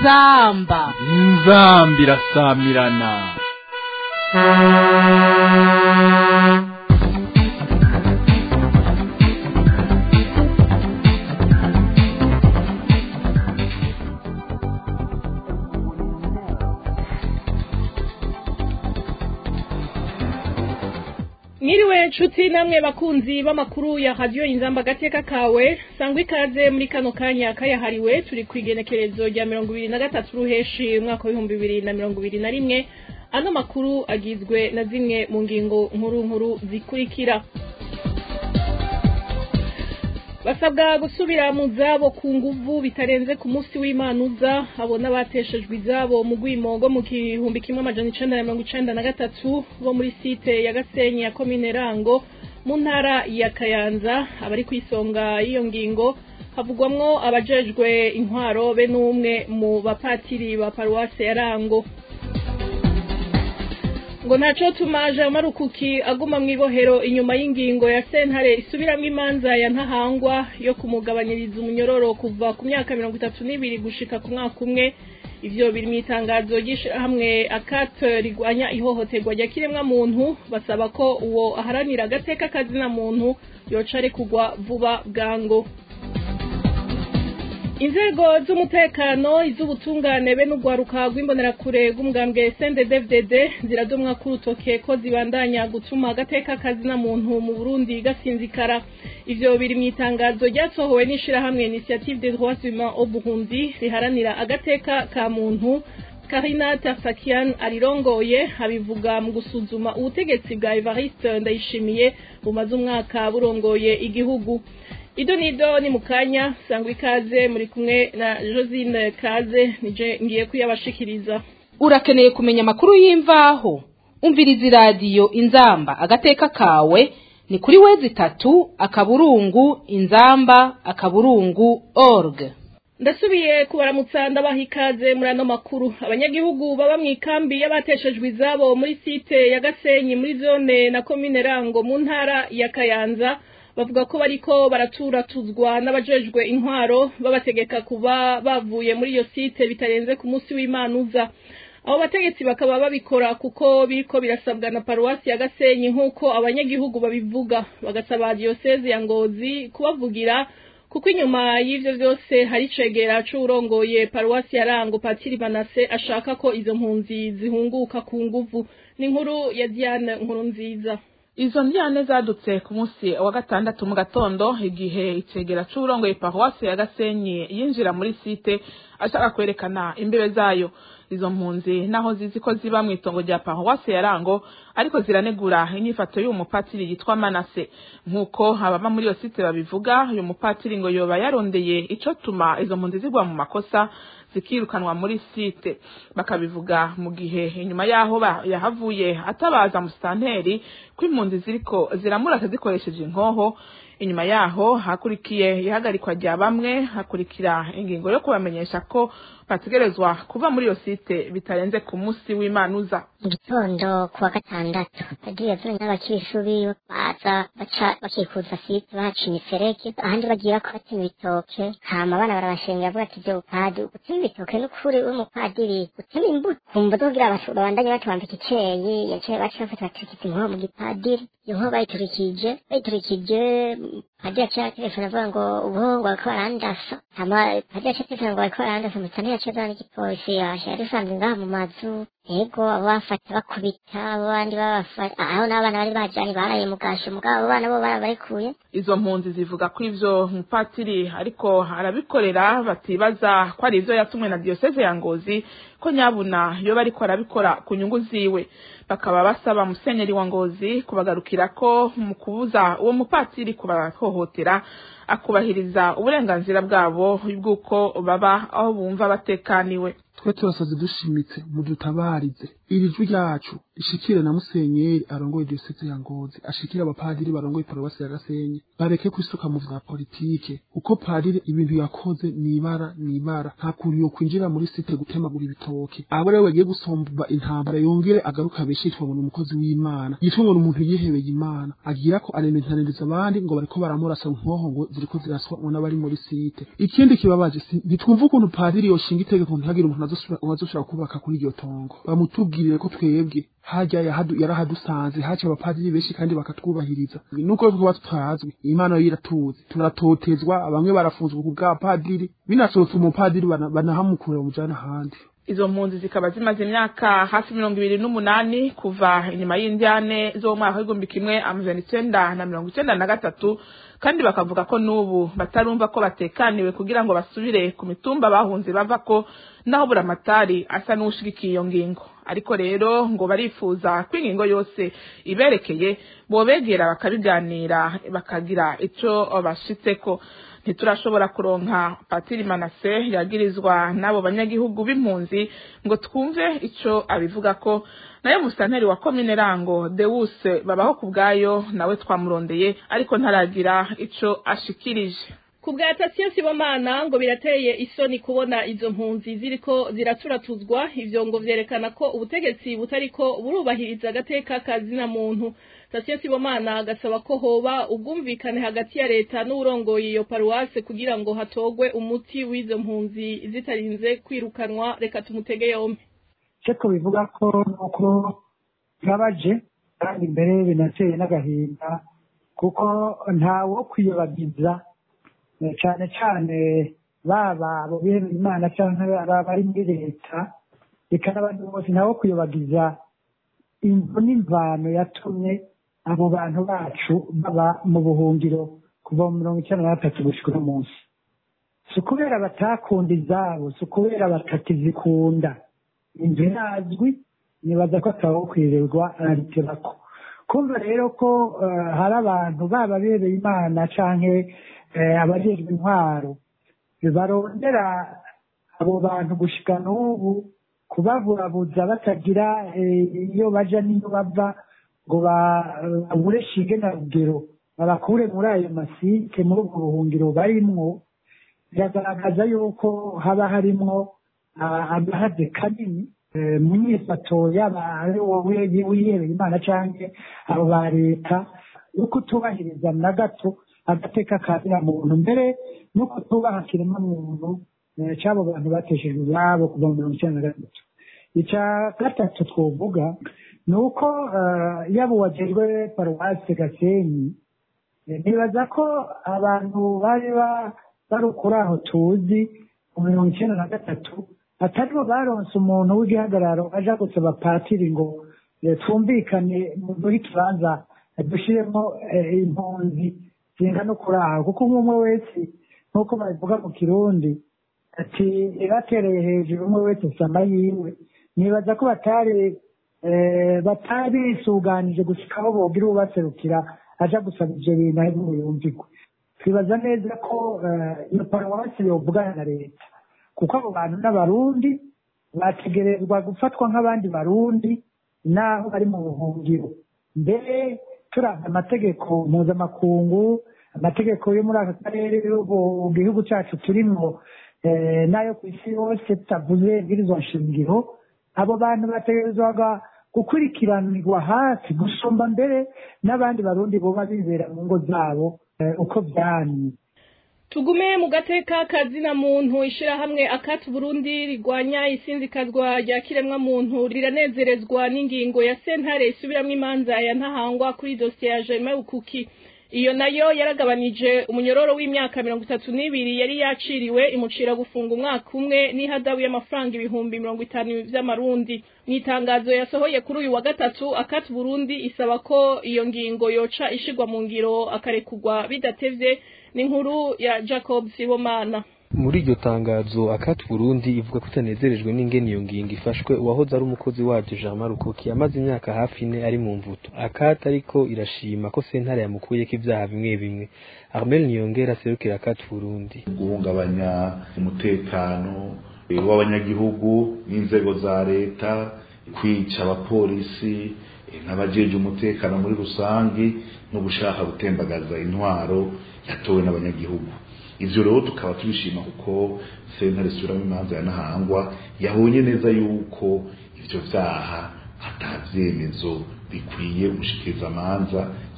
inzamba inzamba irasamirana Mwiriwe nshuti namwe bakunzi b'amakuru ya radio inzamba agateka kawe sangwa ikaze muri kano kanya kayahariwe turi ku igenekerezo rya mirongo ibiri na gatatu ruheshi umwaka w'ibihumbi bibiri na mirongo ibiri na rimwe ano makuru agizwe na zimwe mu ngingo nkuru nkuru zikurikira basabwa gusubira mu zabo ku nguvu bitarenze ku munsi w'imanuza abo n'abateshejwe izabo mu rwimo rwo mu gihumbi kimwe amajana icenda na mirongo icenda na gatatu bo muri site ya gasenyi ya komine rango mu ntara ya kayanza abari ku isonga y'iyo ngingo havugwamwo abajejwe intwaro be n'umwe mu bapatiri ba paruwase ya rango ngo ntaco tumaje marukuki aguma mw'ibohero inyuma y'ingingo ya sentare isubiramwo imanza ya ntahangwa yo kumugabanyiriza umunyororo kuva ku myaka mirongo itatu n'ibiri gushika ku mwaka umwe ivyo biri mw'itangazo ry'ishirahamwe akate rigwanya ihohoterwa rya kiremwa muntu basaba ko uwo aharanira agateka kazina muntu yoca arekugwa vuba bwango inzego z'umutekano iz'ubutungane be n'urwaruka rw'imbonerakure rw'umugambwe CNDD-FDD ziradomwa ku rutoke ko zibandanya gutuma agateka kazina muntu mu Burundi gasinzikara ivyo biri mu itangazo ryasohowe n'ishirahamwe Initiative des droits humains au Burundi riharanira agateka ka muntu Karina Tarsakian arirongoye abivuga mu gusuzuma ubutegetsi bwa Evariste Ndayishimiye bumaze umwaka burongoye igihugu Ido nido ni mukanya sangwa ikaze muri kumwe na Josine Kaze nije ngiye kuyabashikiriza urakeneye kumenya amakuru y'imvaho umviriza iradiyo inzamba agateka kawe ni kuri wezi itatu akaburungu inzamba akaburungu org ndasubiye kubaramutsa ndabaha ikaze muri ano makuru abanyagihugu baba mu ikambi y'abateshejwe izabo muri site ya Gasenyi muri zone na komine Rango mu ntara ya Kayanza bavuga ko bariko baraturatuzwa n'abajejwe intwaro babategeka kuba bavuye muri iyo site bitarenze ku munsi w'imanuza abo bategetsi bakaba babikora kuko biriko birasabwa na paruwasi ya Gasenyi nk'uko abanyagihugu babivuga bagasaba diyoseze ya Ngozi kubavugira kuko inyuma y'ivyo vyose hari icegera c'uwurongoye paruwasi ya Rango Patiri Manase ashaka ko izo mpunzi zihunguka ku nguvu ni inkuru ya Diane nkuru nziza izo ndyane zadutse ku munsi wa gatandatu mu gatondo igihe icegera c'uburongoye paruwasi ya gasenyi yinjira muri site ashaka kwerekana imbebe zayo izo mpunzi naho zizi ko ziba mw'itongo rya paruwasi ya rango ariko ziranegura inyifato y'uwo mupatiri yitwa manase nk'uko ababa muri iyo site babivuga uyu mupatiri ngo yoba yarondeye ico tuma izo mpunzi zigwa mu makosa zikirukanwa muri site bakabivuga mu gihe inyuma yaho yahavuye atabaza musitanteri ko impunzi ziriko ziramurata zikoresheje inkoho inyuma yaho hakurikiye ihagarikwa rya bamwe hakurikira ingingo yo kubamenyesha ko bategerezwa kuva muri iyo site bitarenze ku munsi w'imanuza mu gitondo ku wa gatandatu bagiye yazanye n'abakirishuri baza baca bakikuza site bahaca imiferege ahandi bagira ko batema ibitoke hama abana barabashengera bavuga ati vyo upadi gutema ibitoke n'ukuri w'umupadiri gutema imbuto kumva kugira babandanye batubambika iceyi yaciye baca bafata baturikije inkoho mu gipadiri iyo nkoho bayiturikije bayiturikije padiri yaciye telefone avuga ngo ubu ngo bariko barandasa hama padiri yaciye telefone ngo bariko barandasa musitani yaciye azana n'igipolisi yari usanzwe ngaha mu mazu ego abo bafata bakubita abo bandi babafata aho n'abana bari bajanye baraye mu gasho mugabo abo bana bo barabarekuye izo mpunzi zivuga ko ivyo mupatiri ariko arabikorera batibaza ko ari ivyo yatumwe na diyoseze ya ngozi ko nyabuna yoba ariko arabikora ku nyungu ziwe bakaba basaba musenyeri wa ngozi kubagarukira ko mu kubuza uwo mupatiri kubahohotera akubahiriza uburenganzira bwabo bw'uko baba aho bumva batekaniwe twe turasaze dushimitse mudutabarize iri jwi ryacu ishikire na musenyeri arongoye diyoseze ya ngozi ashikire abapadiri barongoye paruwasi ya gasenyi bareke kwisuka mu vya politike uko padiri ibintu yakoze nibara nibara nta kuntu yo kwinjira muri site gutemagura ibitoke abo rero bagiye gusomba intambara yongere agaruka abeshe yitwa ngo ni umukozi w'imana yitwa ngo ni umuntu yihebeye imana agira ko arementaniriza abandi ngo bariko baramurasa nkoho ngo ziriko ziraswa n'abari muri site ikindi kibabaje si- ntitwumva ukuntu padiri yoshinga itegeko ntihagire umuntu azosubira azoshobora kubaka kuri iryo tongo bamutubwirire ko twebwe hajya yahadu- yarahadusanze haca abapadiri benshi kandi bakatwubahiriza nuko twaba tutazwi imana yo iratuzi turatotezwa bamwe barafunzwe ku bwa padiri binasohotse umupadiri bana- banahamukura bamujana ahandi izo mpunzi zikaba zimaze imyaka hafi mirongo ibiri n'umunani kuva inyuma y'indyane zo mu mwaka w'igihumbi kimwe amajana icenda na mirongo icenda na gatatu kandi bakavuga ko n'ubu batarumva ko batekaniwe kugira ngo basubire ku mitumba bahunze bava ko naho buramatari asa n'uwushigikiye iyo ngingo ariko rero ngo barifuza ko ingingo yose iberekeye bobegera bakabiganira bakagira ico bashitseko ntiturashobora kuronka patiri manase yagirizwa n'abo banyagihugu b'impunzi ngo twumve ico abivuga ko nayo musanteri wa komine rango dewuse babaho ku bwayo nawe twamurondeye ariko ntaragira ico ashikirije ku bwa tasiyo sibomana ngo birateye isoni kubona izo mpunzi ziriko ziraturatuzwa ivyo ngo vyerekana ko ubutegetsi butariko burubahiriza agateka kazina muntu tasiyo sibomana agasaba ko hoba ubwumvikane hagati ya leta n'uwurongoye iyo paruwase kugira ngo hatogwe umuti w'izo mpunzi zitarinze kwirukanwa reka tumutege yompi icyo tubivuga ko ni uko bibabaje kandi mbere binateye n'agahinda kuko ntawo kwiyobagiza eh, cyane cyane baba abo bihebeye imana cyangwa aba bari muri leta reka n'abandi bose ntawo kwiyobagiza imvu n'imvano yatumye abo bantu bacu baba mu buhungiro kuva mu mirongo icyenda na gatatu gushyika uno munsi si ukubera batakunda izabo si ukubera batakizikunda inzu irazwi nibaza ko atawukwirirwa arabiterako kumva rero ko eh, hari abantu baba bereye imana canke eh, abajejwe intwaro barondera abo bantu gushika n'ubu kubaburabuza batagira eh, iyo baja n'iyo bava ngo ba- babure shinge na rugero babakure muri ayo masike muri ubwo buhungiro barimwo biragaragaza yuko haba harimwo ah, agahaze kanini eh, mu nyifato yaba ari wowe wihebeye imana canke abo ba leta yo kutubahiriza na gato agateka ka muntu mbere no kutubaha kiremwa muntu eh, c'abo bantu bateshejwe iwabo kuva mu mirongo icyenda na gatatu icya gatatu twovuga ni uko eh, yaba uwajejwe paruwasi gasenyi Eh, nibaza ko abantu bari ba- bari kuri aho tuzi mu mirongo icyenda na gatatu ataribo baronse umuntu w'igihagararo aja gusaba patiri ngo eh, twumvikane muri kibanza eh, dushiremo eh, impunzi zingana kuri aho kuko umwe wese nk'uko babivuga mu kirundi ati batereye hejuru umwe wese sama yiwe nibaza ko batari eh, batari bisuganije gushika aho bogira ubaserukira aja gusaba ivyo bintu ari yumvigwe twibaza neza ko eh, iyo paruwasi yovugana na leta kuko abo bantu n'abarundi bategerezwa gufatwa nk'abandi barundi naho bari mu buhungiro mbere turanga amategeko mpuzamakungu amategeko yo muri aka karere yo mu gihugu cyacu turimwo eh, n'ayo ku isi yose tutavuze ibwirizwa nshingiro abo bantu bategerezwaga gukurikiranirwa hafi gusumba mbere n'abandi barundi boba bibera mu ngo zabo eh, uko vyamye tugume mu gateka kazina muntu ishirahamwe akati burundi rigwanya isinzikazwa rya kiremwa muntu riranezerezwa n'ingingo ya sentare isubiramwo imanza ya ntahangwa kuri dosiye ya Germain Ukuki iyo nayo yaragabanije umunyororo w'imyaka mirongo itatu n'ibiri yari yaciriwe imucira gufunga umwaka umwe n'ihadabu y'amafaranga ibihumbi mirongo itanu vy'amarundi mu itangazo yasohoye kuri uyu wa gatatu akati burundi isaba ko iyo ngingo yoca ishigwa mu ngiro akarekugwa bidatevye n'inkuru ya Jacob Sibomana muri iryo tangazo akati Burundi ivuga ko itanezerejwe n'ingene iyo ngingo ifashwe uwahoze ari umukozi waryo Jean Marukuki yamaze imyaka hafi ine ari mu mvuto akati ariko irashima ko sentare yamukuyeko ivyaha bimwe bimwe Armel Niyongera aserukira akati Burundi guhungabanya umutekano eh, w'abanyagihugu n'inzego za leta kwica abapolisi eh, n'abajeje umutekano muri rusangi no gushaka gutembagaza intwaro yatowe n'abanyagihugu ivyo rero tukaba tubishima kuko sentare isubiramo imanza ya ntahangwa yabonye neza yuko ivyo vyaha ata vyemezo bikwiye gushikiriza amanza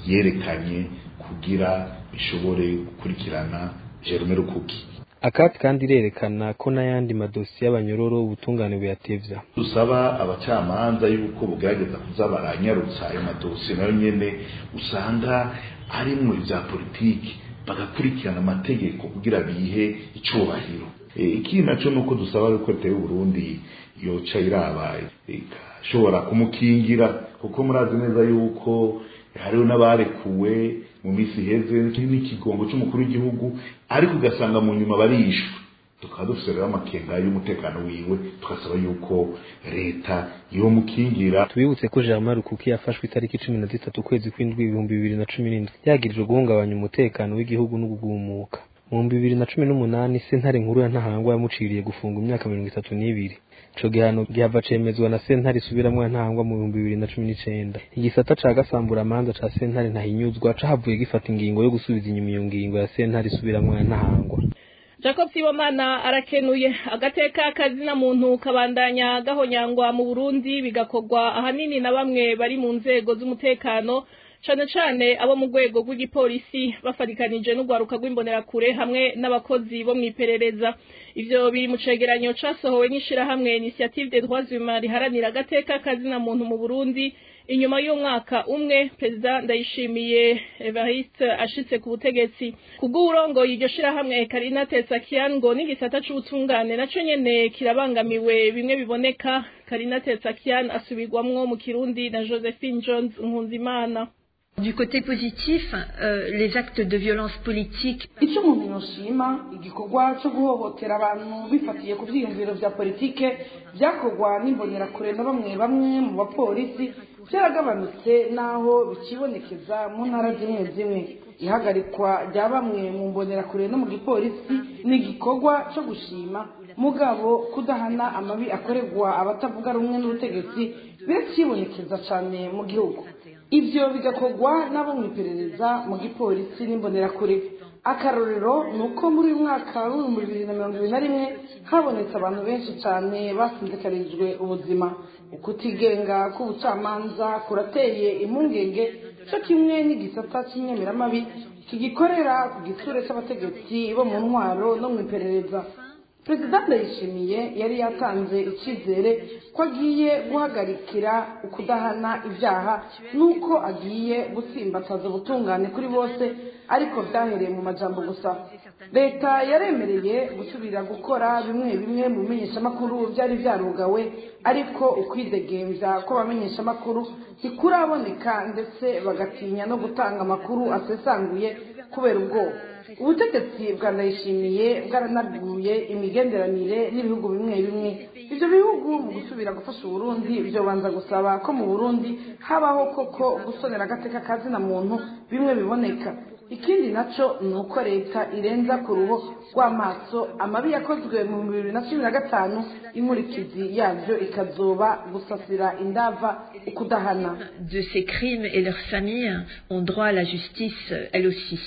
yerekanye kugira bishobore gukurikirana Jerome Rukuki akati kandi irerekana ko n'ayandi madosiye y'abanyororo ubutungane buyatevya dusaba abacamanza yuko bugerageza kuza baranyarutsa ayo madosiye nayo nyene usanga arimwo ivya politiki bagakurikirana amategeko kugira bihe icubahiro ikindi naco nuko dusaba yuko leta y'u Burundi yoca irabaye igashobora kumukingira kuko murazi neza yuko hariho n'abarekuwe mu minsi iheze n'ikigongo c'umukuru w'igihugu ariko ugasanga mu nyuma barishwe tukaba dufise rero amakenga y'umutekano wiwe tugasaba yuko leta yomukingira tubibutse ko Jean Rukuki yafashwe itariki cumi na zitatu ukwezi kw'indwi ibihumbi bibiri na cumi n'indwi yagirijwe guhungabanya umutekano w'igihugu no kugumuka mu bihumbi bibiri na cumi n'umunani sentare nkuru ya ntahangwa yamuciriye gufunga imyaka mirongo itatu n'ibiri ico gihano gihava cemezwa na sentare isubiramwo ya ntahangwa mu bihumbi bibiri na cumi n'icenda igisata ca gasamburamanza ca sentare ntahinyuzwa cahavuye gifata ingingo yo gusubiza inyuma iyo ngingo ya sentare isubiramwo ya ntahangwa jacob sibomana arakenuye agateka kazina muntu kabandanya gahonyangwa mu burundi bigakorwa ahanini na bamwe bari mu nzego z'umutekano cane cane abo mu rwego rw'igipolisi bafatikanije n'urwaruka rw'imbonerakure hamwe n'abakozi bo mw'iperereza ivyo biri mu cegeranyo casohowe n'ishirahamwe initiative des droits humains riharanira agateka kazina muntu mu burundi inyuma y'umwaka umwe perezida ndayishimiye evariste ashitse ku butegetsi kubw'uburongoye iryo shirahamwe karina tetsakian ngo n'igisata c'ubutungane naco nyene kirabangamiwe bimwe biboneka karina tetsakian asubirwamwo mu kirundi na josephine jones nkunzimana Du côté positif, euh, les actes de violence politique. icyo umuntu yoshima igikorwa cyo guhohotera abantu bifatiye ku byiyumviro bya politike byakorwa n'imbonerakure na bamwe bamwe mu bapolisi byaragabanutse n'aho bikibonekeza mu ntara zimwe zimwe ihagarikwa rya bamwe mu mbonerakure no mu gipolisi ni igikorwa cyo gushima mugabo kudahana amabi akorerwa abatavuga rumwe n'ubutegetsi birakibonekeza cyane mu gihugu ibyo bigakorwa n'abo mu iperereza mu gipolisi n'imbonerakure akarorero ni uko muri uyu mwaka w'ibihumbi bibiri na mirongo ibiri na rimwe habonetse abantu benshi cyane basinzikarijwe ubuzima ukutigenga k'ubucamanza kurateye impungenge cyo kimwe n'igisata cy'inyemeramabi kigikorera ku gitsure cy'abategetsi bo mu ntwaro no mu iperereza perezida ndayishimiye yari yatanze icyizere ko agiye guhagarikira ukudahana ibyaha n'uko agiye gutsimbataza ubutungane kuri bose ariko byahereye mu majambo gusa leta yaremereye gusubira gukora bimwe bimwe mu bimenyeshamakuru byari byarugawe ariko ukwidegembya kw'abamenyeshamakuru ntikuraboneka ndetse bagatinya no gutanga amakuru asesanguye kubera ubwoba ubutegetsi bwa ndayishimiye bwaranaguye imigenderanire n'ibihugu bimwe bimwe ibyo bihugu mu gusubira gufasha uburundi byobanza gusaba ko mu burundi habaho koko gusonera agateka kazina muntu bimwe biboneka ikindi nacyo ni uko leta irenza ku ruhu rw'amaso amabi yakozwe mu bibiri na cumi na gatanu inkurikizi yabyo ikazoba gusasira indava ukudahana De ces crimes et leurs familles ont droit à la justice, elles aussi.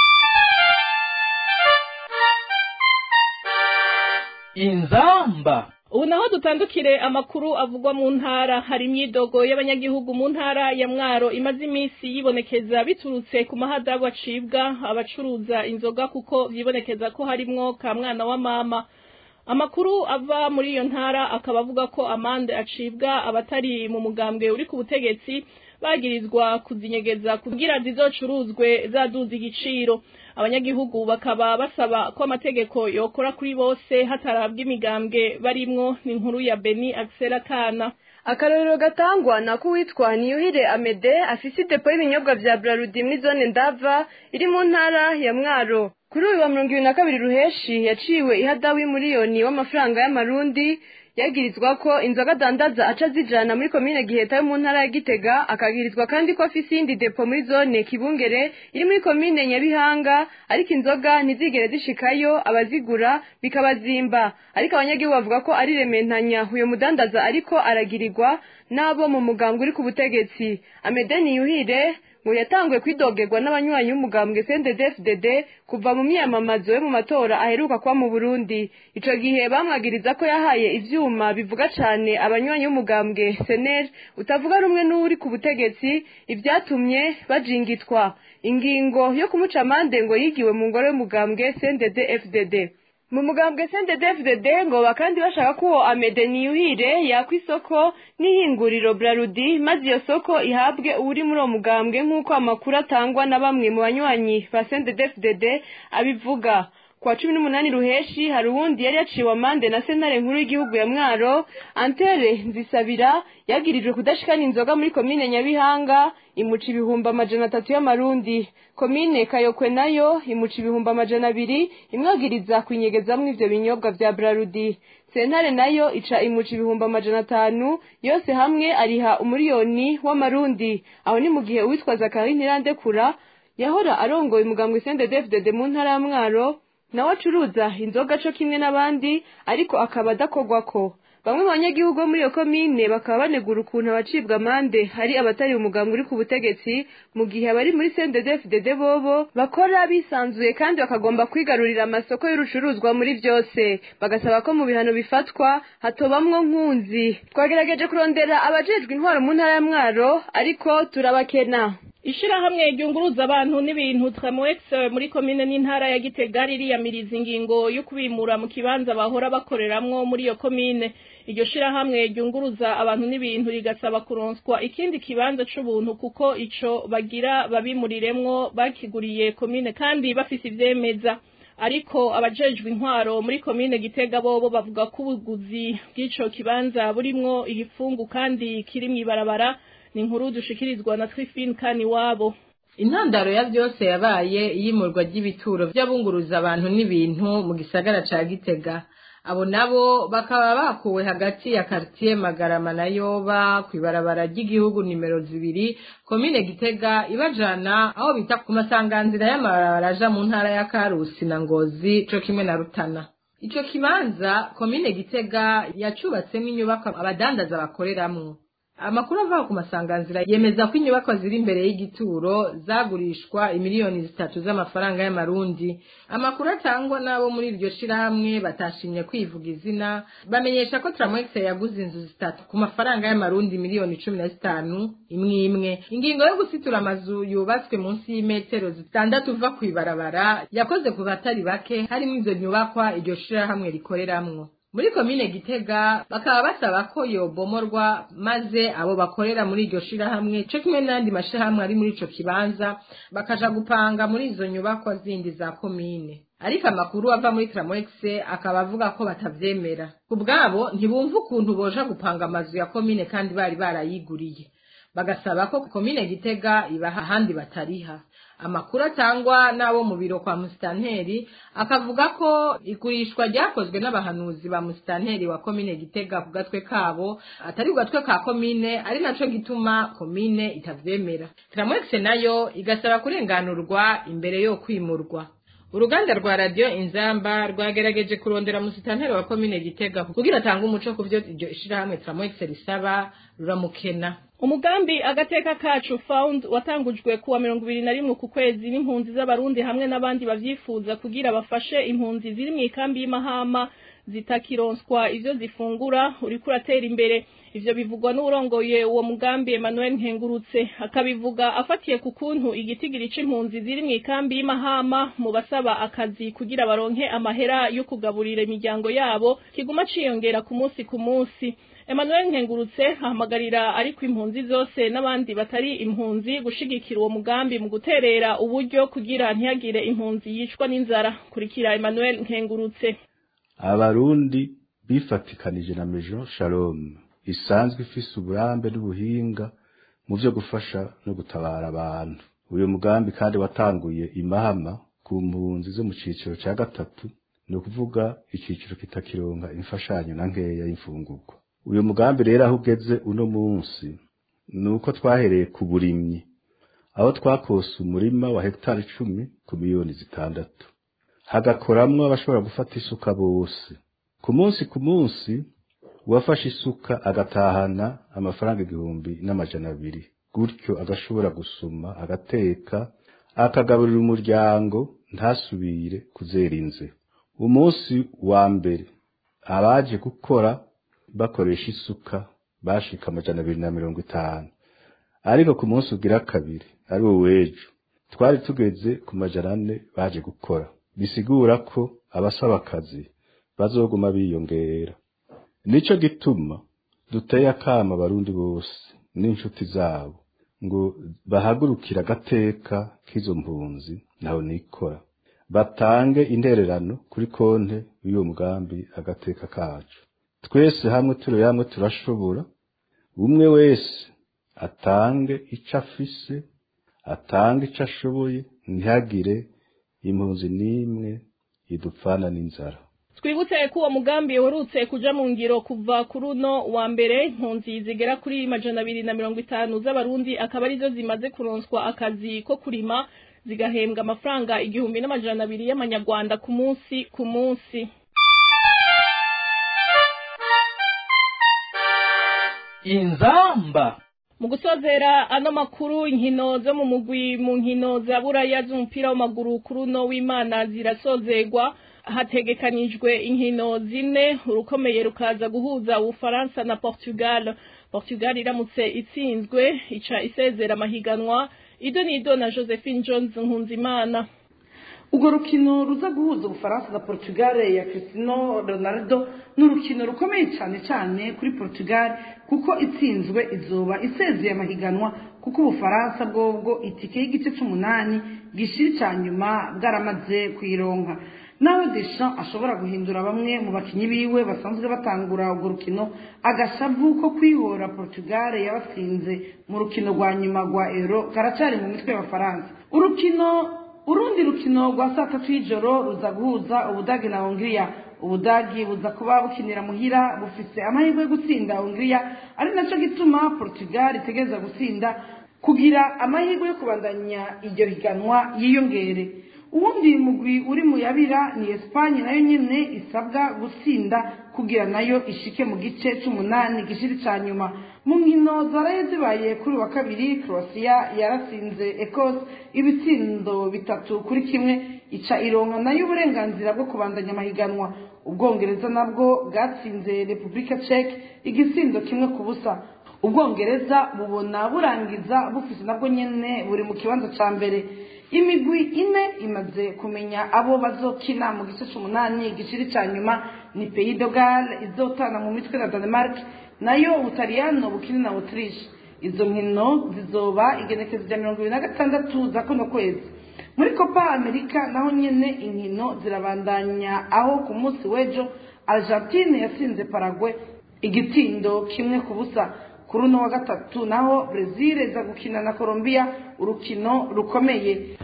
inzamba ubu naho dutandukire amakuru avugwa mu ntara hari imyidogo y'abanyagihugu mu ntara ya mwaro imaze iminsi yibonekeza biturutse ku mahadabu acibwa abacuruza inzoga kuko byibonekeza ko harimwo ka mwana wa mama amakuru ava muri iyo ntara akaba avuga ko amande acibwa abatari mu mugambwe uri ku butegetsi bagirizwa kuzinyegeza kugira zizocuruzwe zaduza igiciro abanyagihugu bakaba basaba ko amategeko yokora kuri bose hatarabwa imigambwe barimwo ni inkuru ya Beni Axel Kana akarorero gatangwa na kuwitwa niyuhire amede afise idepo y'ibinyobwa vya brarudi muri zone ndava iri mu ntara ya mwaro kuri uyu wa mirongo ibiri na kabiri ruheshi yaciwe ihadawi miliyoni w'amafaranga y'amarundi yagirizwa ko inzoga adandaza aca zijana muri komine giheta yo mu ntara ya gitega akagirizwa kandi ko afise iyindi depo muri zone kibungere iri muri komine nyabihanga ariko inzoga ntizigere zishikayo abazigura bikabazimba ariko abanyagihugu bavuga ko ari rementanya uyo mudandaza ariko aragirirwa n'abo mu muganga uri ku butegetsi amedeni yuhire ngo yatanguye kwidogerwa n'abanywanyi b'umugambwe CNDD-FDD kuva mu myamamazo yo mu matora aheruka kuba mu Burundi ico gihe bamwagiriza ko yahaye ivyuma bivuga cane abanywanyi b'umugambwe SNL utavuga rumwe n'uri ku butegetsi ivyatumye bajingitwa ingingo yo kumuca amande ngo yigiwe mu ngoro y'umugambwe CNDD-FDD mu mugambwe CNDD-FDD ngo bakandi bashaka ko uwo Amede Niyuhire yakwa isoko n'ihinguriro Brarudi maze iyo soko ihabwe uri muri uwo mugambwe nk'uko amakuru atangwa na bamwe mu banywanyi ba CNDD-FDD abivuga kwa cumi n'umunani ruheshi hari uwundi yari yaciwe amande na sentare nkuru y'igihugu ya mwaro antere nzisabira yagirijwe kudashikana inzoga muri komine nyabihanga imuca ibihumbi amajana atatu y'amarundi komine kayokwe nayo imuca ibihumbi amajana abiri imwagiriza kwinyegezamwo ivyo binyobwa vya brarudi sentare nayo ica imuca ibihumbi amajana atanu yose hamwe ariha umuriyoni w'amarundi aho ni mu gihe uwitwa zakari ntirandekura yahora arongoye umugambwe CNDD-FDD mu ntara ya mwaro nawe acuruza inzoga co kimwe n'abandi ariko akaba adakogwako bamwe mu banyagihugu bo muri iyo komine bakaba banegura ukuntu abacibwa amande hari abatari umugambwe uri ku butegetsi mu gihe abari muri CNDD-FDD bobo bakora bisanzuye kandi bakagomba kwigarurira amasoko y'urucuruzwa muri vyose bagasaba ko mu bihano bifatwa hatobamwo nkunzi twagerageje kurondera abajejwe intwaro mu ntara ya mwaro ariko turabakena ishirahamwe ryunguruza abantu n'ibintu Tramoex muri komine n'intara ya Gitega ririyamiriza ingingo yo kubimura mu kibanza bahora bakoreramwo muri iyo komine iryo shirahamwe ryunguruza abantu n'ibintu rigasaba kuronswa ikindi kibanza c'ubuntu kuko ico bagira babimuriremwo bakiguriye komine kandi bafise ivyemeza ariko abajejwe intwaro muri komine Gitega bobo bavuga ko ubuguzi bw'ico kibanza burimwo igifungu kandi kiri mw'ibarabara ni inkuru dushikirizwa na Trifine kani wabo intandaro ya byose yabaye iyimurwa ry'ibituro by'abunguruza abantu n'ibintu mu gisagara ca Gitega abo nabo bakaba bakuwe hagati ya quartier Magarama na Yoba kwibarabara ry'igihugu nimero zibiri komine Gitega ibajana aho bita ku masanganzira y'amabarabara aja mu ntara ya Karusi na Ngozi co kimwe na Rutana ico kibanza komine Gitega yacubatsemo inyubako abadandaza bakoreramwo amakuru ava ku masanganzira yemeza ko inyubako ziri imbere y'igituro zagurishwa imiliyoni zitatu z'amafaranga y'amarundi amakuru atangwa n'abo muri iryo shirahamwe batashimye kwivuga izina bamenyesha ko Tramox yaguze inzu zitatu ku mafaranga y'amarundi miliyoni cumi na zitanu imwe imwe ingingo yo gusitura amazu yubatswe munsi y'imetero zitandatu uva ku ibarabara yakoze ku batari bake harimo izo nyubakwa iryo shirahamwe rikoreramwo muri komine gitega bakaba basaba ko yobomorwa maze abo bakorera muri iryo shirahamwe co kimwe n'andi mashirahamwe ari muri ico kibanza bakaja gupanga muri izo nyubakwa zindi za komine ariko amakuru ava muri Tramox akaba avuga ko batavyemera ku bwabo ntibumva ukuntu boja gupanga amazu ya komine kandi bari barayiguriye bagasaba ko komine gitega ibaha ahandi batariha amakuru atangwa n'abo mu biro kwa musitanteri akavuga ko igurishwa ryakozwe n'abahanuzi ba musitanteri wa komine gitega ku gatwe kabo atari ku gatwe ka komine ari naco gituma komine itavyemera tramwex nayo igasaba kurenganurwa imbere yo kwimurwa uruganda rwa radiyo inzamba rwagerageje kurondera musitanteri wa komine gitega kugira atange umuco ku vyo iryo ishirahamwe tramwex risaba ruramukena umugambi agateka kacu found watangujwe kuwa mirongo ibiri na rimwe ku kwezi n'impunzi z'abarundi hamwe n'abandi bavyifuza kugira bafashe impunzi ziri mu ikambi y'imahama zitakironswa ivyo zifungura uriko uratera imbere ivyo bivugwa n'urongoye uwo mugambi Emmanuel Nkengurutse akabivuga afatiye ku kuntu igitigiri c'impunzi ziri mu ikambi y'imahama mu basaba akazi kugira baronke amahera yo kugaburira imiryango yabo kiguma ciyongera ku munsi ku munsi Emmanuel Nkengurutse ahamagarira ariko impunzi zose n'abandi batari impunzi gushigikira uwo mugambi mu guterera uburyo kugira ntihagire impunzi yicwa n'inzara kurikira Emmanuel Nkengurutse abarundi bifatikanije na Mejo Shalom isanzwe ifise uburambe n'ubuhinga mu vyo gufasha no gutabara abantu uyu mugambi kandi watanguye imahama ku mpunzi zo mu ciciro ca gatatu ni ukuvuga iciciro kitakironka imfashanyo na nkeya y'imfungurwa uyu mugambi rero aho ugeze uno munsi ni uko twahereye ku burimyi aho twakose umurima wa hegitari icumi ku miliyoni zitandatu hagakoramwo abashobora gufata isuka bose ku munsi ku munsi uwafashe isuka agatahana amafaranga igihumbi n'amajana abiri gutyo agashobora gusuma agateka akagaburira umuryango ntasubire kuzera inze umunsi wa mbere abaje gukora bakoresha isuka bashika amajana abiri na mirongo itanu ariko ku munsi ugira kabiri ari wo w'ejo twari tugeze ku majana ane baje gukora bisigura ko abasaba akazi bazoguma biyongera nico gituma duteye akama abarundi bose n'inshuti zabo ngo bahagurukire agateka k'izo mpunzi naho nikora batange intererano kuri konte y'uwo mugambi agateka kacu twese hamwe turi hamwe turashobora umwe wese atange ico afise atange ico ashoboye ntihagire impunzi n'imwe idupfana n'inzara twibutse ko uwo mugambi uherutse kuja mu ngiro kuva kuri uno wa mbere impunzi zigera kuri majana abiri na mirongo itanu z'abarundi akaba arizo zimaze kuronswa akazi ko kurima zigahembwa amafaranga igihumbi n'amajana abiri y'amanyarwanda ku munsi ku munsi inzamba mu gusozera ano makuru inkino zo mu mugwi mu nkino za buraya z'umupira w'amaguru kuri uno w'imana zirasozegwa hategekanijwe inkino zine urukomeye rukaza guhuza ubufaransa na portugal portugal iramutse itsinzwe ica isezera amahiganwa ido nido na josephine jones nkunzimana urwo rukino ruza guhuza ubufaransa na portugal ya Cristiano Ronaldo ni urukino rukomeye cyane cyane kuri portugal kuko itsinzwe izoba isezeye amahiganwa kuko ubufaransa bwobwo itike y'igice c'umunani gishiri cya nyuma bwaramaze kuyironka nawe Deschamps ashobora guhindura bamwe mu bakinyi biwe basanzwe batangura urwo rukino agashavu ko kwihora portugal yabatsinze mu rukino rwa nyuma rwa euro karacari mu mitwe y'abafaransa urukino urundi rukino rwa saa tatu y'ijoro ruza guhuza ubudagi na hongiriya ubudagi buza kuba bukinira muhira bufise amahirwe yo gutsinda hongiriya ari naco gituma portugal itegereza gutsinda kugira amahirwe yo kubandanya iryo higanwa yiyongere uwundi mugwi uri mu yabira ni esipanye nayo nyene isabwa gutsinda kugira nayo ishike mu gice c'umunani gishiri ca nyuma mu nkino zaraye zibaye kuri wa kabiri croatia yaratsinze ecosse ibitsindo bitatu kuri kimwe ica ironka nayo uburenganzira bwo kubandanya amahiganwa ubwongereza nabwo bwatsinze repubulika czech igitsindo kimwe ku busa ubwongereza bubona burangiza bufise nabwo nyene buri mu kibanza ca mbere imigwi ine imaze kumenya abo bazokina mu gice c'umunani igiciri ca nyuma ni pays de Galles izotana mu mitwe na Denmark nayo ubutaliyano bukini na Autriche izo nkino zizoba igenekezo rya mirongo ibiri na gatandatu za kuno kwezi muri copa america naho nyene inkino zirabandanya aho ku munsi w'ejo argentine yatsinze paraguay igitindo kimwe ku busa kuri uno wa gatatu naho brezil iza gukina na colombia urukino rukomeye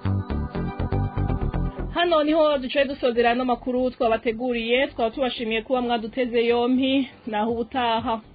hano niho duciye dusozera ano makuru twabateguriye twaba tubashimiye kuba mwaduteze yompi naho ubutaha